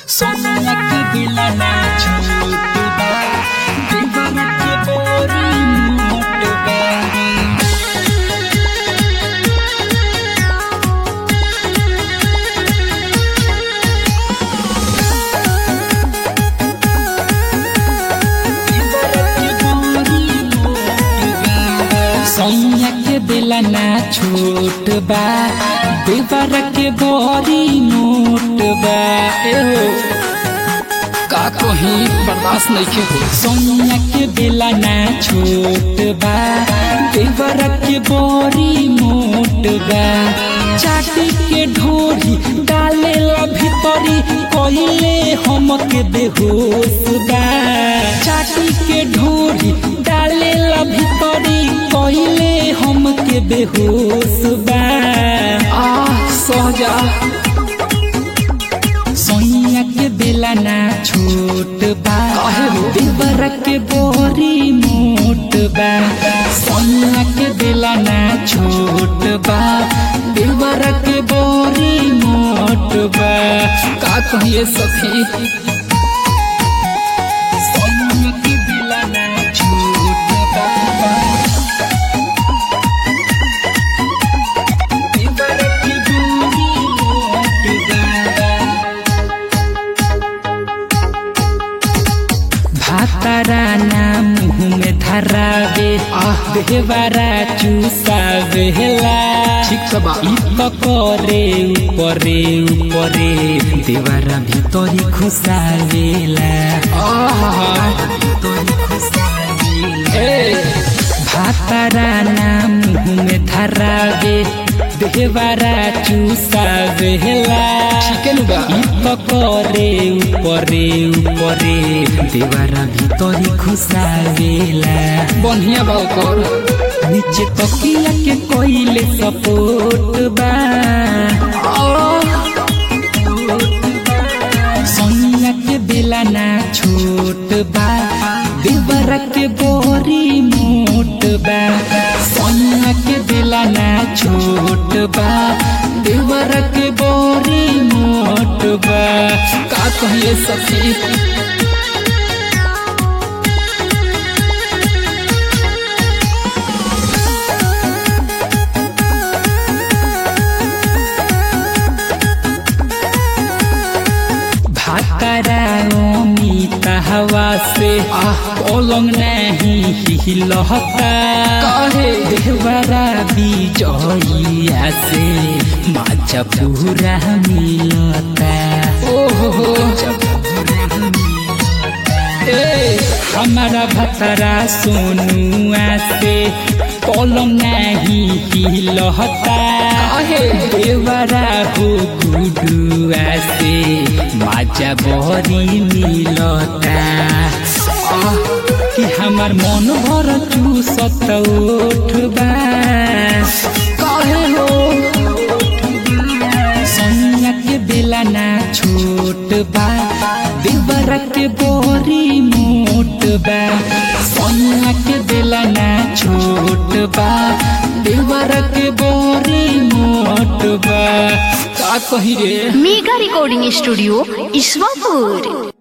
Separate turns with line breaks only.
सोनिया के दिला ना छोट बा दीवाना के बोरी मोट बा सैया के दिला ना छोट बा देवर के बोरी मोट बा एहो का कहीं बर्दाश्त नहीं के हो सैया के दिला ना छोट बा देवर के बोरी मोट बा चाटी के ढोरी डाले ला भीतरी कइले हम के बेहोश बा चाटी के ढोरी डाले ला भीतरी कइले हम के बेहोश बा आ सहजा सोनिया के बेला ना छोट बा देवर के बोरी मोट बा सोनिया के बेला ना छोट बा देवर के बोरी मोट बा का कहिए सखी सोनिया के बेला ना छोट बा देवर के बोरी मोट बा भातारा ना मुँह में धरावे देवारा चूसावेला
ठीक बा
इ त करे ऊपरे ऊपरे देवारा भीतरी खुसावेला भीतरी खुसावेला ए भातारा ना मुँह में धरावे देवारा चूसावेला
चिकन बा
इ त करे ऊपरे ऊपरे देवारा भीतरी खुसावेला
बढ़िया बा ओकर
नीचे तकिया के कोइले सपोर्ट बा सोनिया के बेला ना छोट बा देवरा के बोरी मोट बा सोनिया के बेला ना छोट बा देवरा के बोरी मोट बा का कहिए सखी भाकरा अमित हवा से पलंग नहीं हिलहता
काहे?
देवरा बिजइया से माचा पूरा मिलता
ओहो
ए हमारा भतरा सोनुआ से पलंग नहीं हिलहता
काहे?
देवरा हो गुडुआ से माजा बहरी मिलता आह, कि हमार मन भर चूसत उठबा
काहे हो
सोनिया के बेला ना छोट बा देवरा के बोरी मोट बा सोनिया के बेला ना छोट बा देवरा के बोरी मोट बा का कही रे
मेगा रिकॉर्डिंग स्टूडियो ईश्वरपुर